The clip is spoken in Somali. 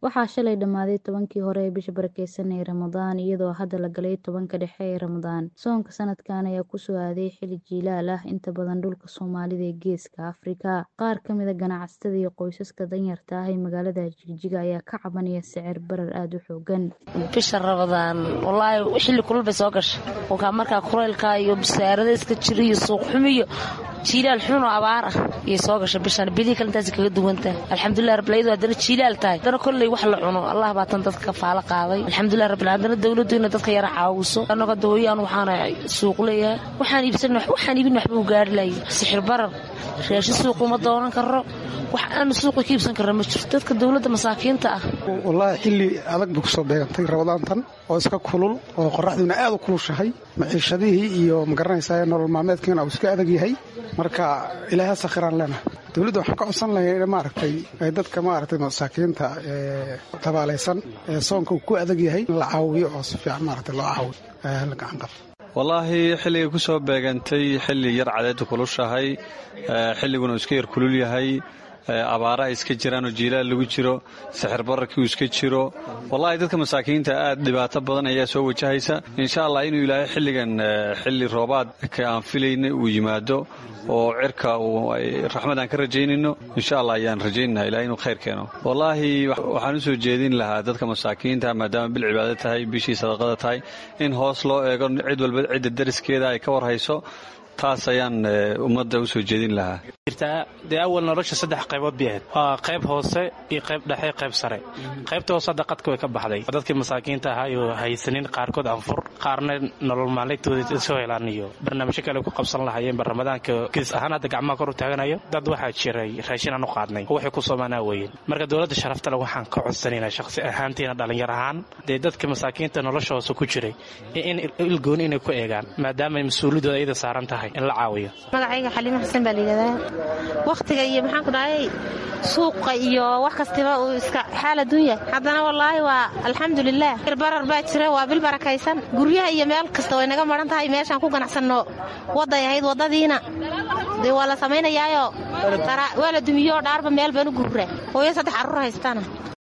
waxaa shalay dhammaaday tobankii hore ee bisha barakeysan ee ramadaan iyadoo hadda la galay tobanka dhexe ee ramadaan soonka sanadkan ayaa kusoo aaday xili jiilaal ah inta badan dhulka soomaalida ee geeska afrika qaar ka mida ganacsatada iyo qoysaska danyarta ah ee magaalada jigjiga ayaa ka cabanaya sicir barar aada u xoogan bisha ramadaan walaahi xilli kulul bay soo gashay wakaa markaa kuleylka iyo bisaarada iska jira iyo suuqxumi iyo jiilaal xun oo abaar ah iyay soo gashay bishaan bilihii kale intaas kaga duwantahay alxamdulilah rabbilayadu haddana jiilaal tahay haddana kolley wax la cuno allah baa tan dadka faalo qaaday alxamdulilah rabbil haddana dowladdu inay dadka yara caawiso annaga dawooyaan waxaana suuq leeyahay waxaan iibsan waxaan iibin waxba u gaari lahay sixir barar raashin suuq uma doonan karo wax aanu suuqa ka iibsan karra ma jirto dadka dowladda masaakiinta ah wallaahi xilli adag bay kusoo beegantay rabadaantan oo iska kulul oo qoraxdiina aad u kulushahay maciishadihii iyo magaranaysaa nolol maalmeedkiina uu iska adag yahay marka ilaaha sakhiraan leenahay dowladda waxaan ka codsan lahay in maaragtay dadka maaragtay masaakiinta ee tabaalaysan ee soonka uu ku adag yahay in la caawiyo oo si fiican maaragtay loo caawiyo la gacan qabto wallaahi xilligay ku soo beegantay xilli yar cadeedda kulushahay xilliguna uu iska yar kulul yahay abaara ay iska jiraan oo jiilaal lagu jiro sixir bararkii uu iska jiro wallaahi dadka masaakiinta aad dhibaato badan ayaa soo wajahaysa insha allah inuu ilaahay xilligan xilli roobaadka aan filayna uu yimaado oo cirka raxmad aan ka rajaynayno insha allah ayaan rajaynana ilahay inuu khayr keeno wallaahi waxaan u soo jeedin lahaa dadka masaakiinta maadaama bil cibaado tahay bishii sadaqada tahay in hoos loo eego cid walba cidda dariskeeda ay ka warhayso taas ayaan ummadda u soo jeedin lahaa dee awal nolosha saddex qaybood bay ahayd waa qayb hoose iyo qayb dhexe qayb sare qaybta hoose hadda qadka way ka baxday dadkii masaakiinta ahaa iyo haysanin qaarkood anfur qaarna nolol maalintooda soo helaan iyo barnaamijyo kale ku qabsan lahayeenba ramadaanka gees ahaan hadda gacmaha kor u taaganayo dad waxaa jiray raashin aan u qaadnay oo waxay ku soomaanaa weeyeen marka dowladda sharaftale waxaan ka codsanaynaa shaqsi ahaantiina dhallinyar ahaan dee dadka masaakiinta nolosha hoose ku jiray in ilgooni inay ku eegaan maadaama mas-uuliyadooda iyada saaran tahay in la caawiyo magacayga xaliimo xasan baa layidhahdaa wakhtiga iyo maxaan ku dhahay suuqa iyo wax kastiba uu iska xaal adduunya haddana wallaahi waa alxamdulilah barar baa jira waa bil barakaysan guryaha iyo meel kasta way naga maran tahay meeshaan ku ganacsanno wadday ahayd waddadiina dee waa la samaynayaayo waa la dumiyooo dhaarba meel baan u gurra hooyo saddex carruur haystana